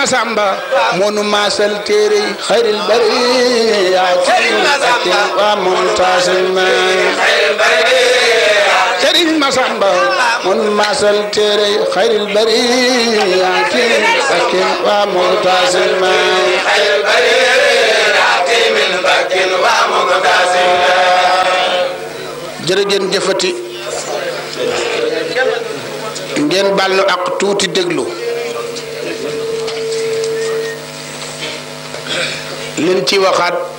Masamba monu maasal téere yi xayril bariyaati wa muntasima Sëriñ Masamba monu maasal téere yi xayril bariyaati wa muntasima jërëjën jëfati ngeen bal nu ak tuuti déglu liñ ci waxaat